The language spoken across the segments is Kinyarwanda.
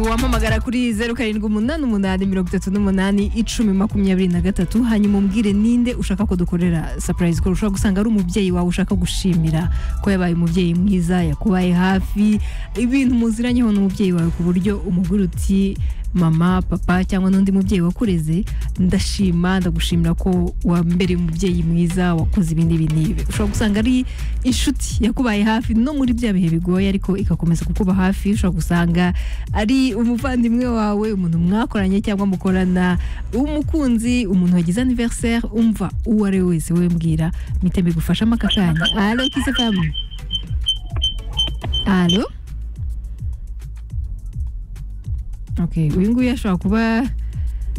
wampamagara kuri zeru karindwi umunani umunani mirongo itatu n'umunani icumi makumyabiri na gatatu hanyuma umbwire ninde ushaka ko dukorera sapurayizi ko ushobora gusanga ari umubyeyi wawe ushaka gushimira ko yabaye umubyeyi mwiza yakubaye hafi ibintu muziranyeho n'umubyeyi wawe ku buryo umugore uti mama papa cyangwa n'undi mubyeyi wakureze ndashima ndagushimira ko wambereye umubyeyi mwiza wakoze ibi n'ibi n'ibi ushobora gusanga ari inshuti yakubaye hafi no muri bya bihe bigoye ariko igakomeza kukuba hafi ushobora gusanga ari umuvandimwe wawe umuntu mwakoranye cyangwa mukorana umukunzi umuntu wagize aniveriseri umva uwo ari we wese we mbwira mite mbigufashamo aka kanya alo kise famu alo Okay, uyu nguyu ashobora kuba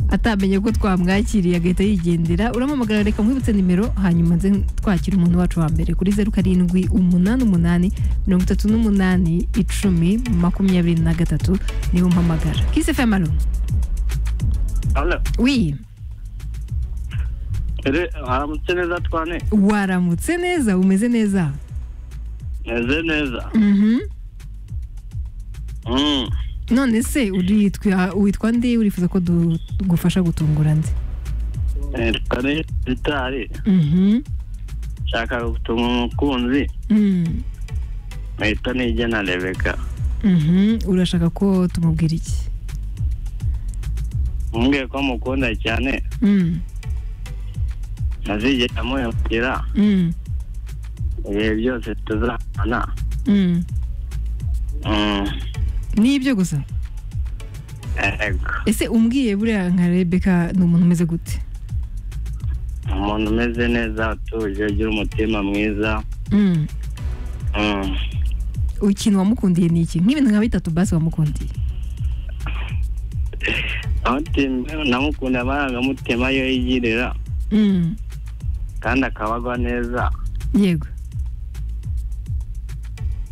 atamenye ko twamwakiriye agahita yigendera uramamagara reka mwibutse nimero hanyuma nze twakira umuntu wacu wa mbere kuri zeru karindwi umunani umunani mirongo itatu n'umunani icumi makumyabiri na gatatu niwo mpamagara kise femalo Alo, wi ere, haramutse neza twane waramutse neza umeze neza meze neza Mhm. Mm. none se uritwa witwa nde urifuza ko dugufasha gutungura nde Eh, twane gitari Mhm. nshaka gutuma umukunzi Mm. mpita nijyana rebeka Mhm. urashaka ko tumubwira iki umbwiye ko mukunda cyane Mm. ntazigera muhemukira Mm. ibihe byose tuzabana Mm. Mm. nibyo gusa ego ese umbwiye buriya nka rebeka ni umuntu umeze gute umuntu umeze neza utuje ugira umutima mwiza Mm. Mm. ikintu wamukundiye ni iki nk'ibintu nka bitatu basi wamukundiye aho tim- namukunda amarangamutima yo yigirira Mm. kandi akabagwa neza yego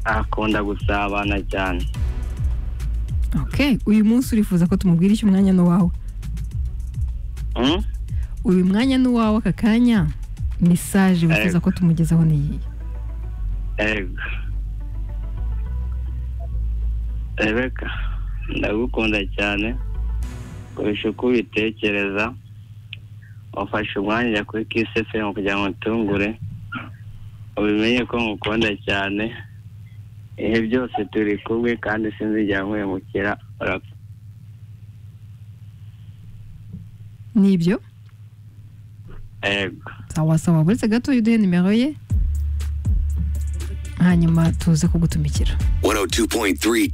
akunda gusabana cyane okay uyu munsi urifuza ko tumubwira icyo umwanya n'uwawe Mm? uyu mwanya n'uwawe aka kanya mesaje wifuza ko tumugezaho niyi ego rebeka ndagukunda cyane kurusha uko ubitekereza wafashe umwanya ujya kuri kisefemu kugira ngo utungure ubimenye ko ngukunda cyane ibihe byose turi kumwe kandi sinzigera nkuhemukira urapfa nibyo ego sawa sawa buretse gato uduhe nimero ye hanyuma tuze kugutumikira 102.3 K